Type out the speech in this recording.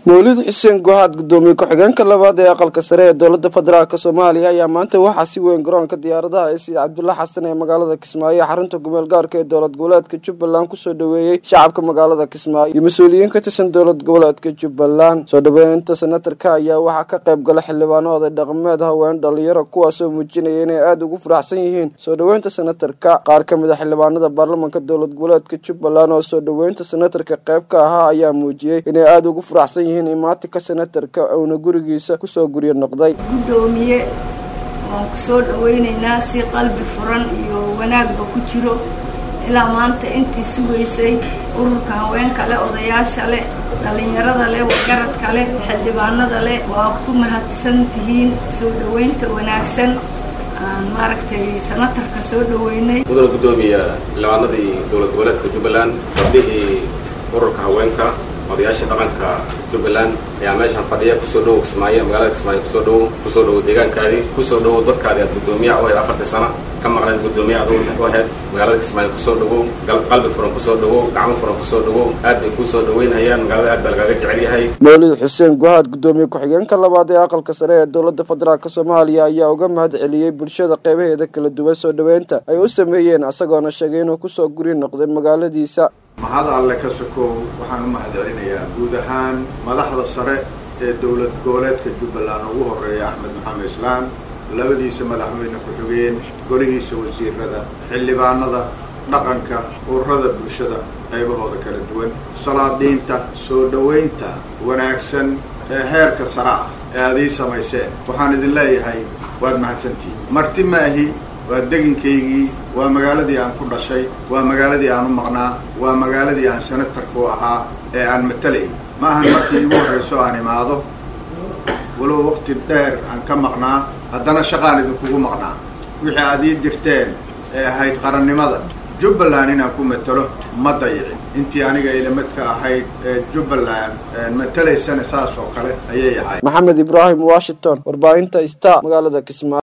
mawlid xuseen gohaad gudoomiye ku-xigeenka labaad ee aqalka sare ee dowlada federaalk soomaaliya ayaa maanta waxaa si weyn garoonka diyaaradaha ee sida cabdulla xasan ee magaalada kismaayo ee xarunta gumeel gaarka ee dowlad goboleedka jubbaland kusoo dhaweeyey shacabka magaalada kismaayo iyo mas-uuliyiin ka tirsan dowlad goboleedka jubbaland soo dhaweynta senatarka ayaa waxaa ka qayb gala xildhibaano oday dhaqameed haween dhalinyaro kuwaasoo muujinaya inay aada ugu faraxsan yihiin soo dhaweynta senatarka qaar ka mid a xildhibaanada baarlamanka dowlad goboleedka jubbaland oo soo dhaweynta senatarka qayb ka ahaa ayaa muujiyey inay aada ugu faraxsan yihiin imaatinka senatarka uuna gurigiisa kusoo guryo noqday guddoomiye waan ku soo dhawaynaynaa si qalbi furan iyo wanaagba ku jiro ilaa maanta intii sugaysay ururka haweenka leh odayaasha leh dhallinyarada leh wargaradka leh xildhibaanada leh waa ku mahadsan tihiin soo dhawaynta wanaagsan aan maaragtay senatarka soo dhaweynay mudana guddoomiya xildhibaanadii dowlad goboleedka jubbaland gabdhihii ururka haweenka odayaashii dhaqanka jubbaland ayaa meeshaan fadhiya kusoo dhowow kismaayo magaalada kismaayo kusoo dhowow kusoo dhowow deegaankaadii kusoo dhowow dadkaadi aad guddoomiyaha u ahayd afartii sana ka maqnayd guddoomiyaha adu u ahayd magaalada kismaayo kusoo dhowow qalbi furan kusoo dhowow gacmo furan kusoo dhowow aad bay kuusoo dhaweynayaan magaalada aad baa lagaaga jecel yahay mawlid xuseen gohaad guddoomiye ku-xigeenka labaad ee aqalka sare ee dowlada federaalk soomaaliya ayaa uga mahad celiyey bulshada qeybaheeda kala duwan soo dhaweynta ay u sameeyeen isagoona sheegay inuu kusoo guri noqday magaaladiisa mahad alle ka sokow waxaan u mahad celinayaa guud ahaan madaxda sare ee dowlad goboleedka jubbaland ugu horeeya axmed maxamed islaam labadiisa madaxweyne ku-xigeen golihiisa wasiirada xildhibaanada dhaqanka ururada bulshada qaybahooda kala duwan salaadiinta soo dhoweynta wanaagsan ee heerka sare ah ee aad ii samayseen waxaan idin leeyahay waad mahadsantihiin marti maahi waa deginkaygii waa magaaladii aan ku dhashay waa magaaladii aan u maqnaa waa magaaladii aan senatarku ahaa ee aan matalay ma ahan markii igu horrayso aan imaado walow waqti dheer aan ka maqnaa haddana shaqaan idinkugu maqnaa wixii aad ii dirteen ee ahayd qarannimada jubbaland inaan ku matalo ma dayicin intii aniga ilamadka ahayd ee jubbaland matalaysana saas oo kale ayay ahayd maxamed ibraahim washington warbaahinta star magaalada kismaayo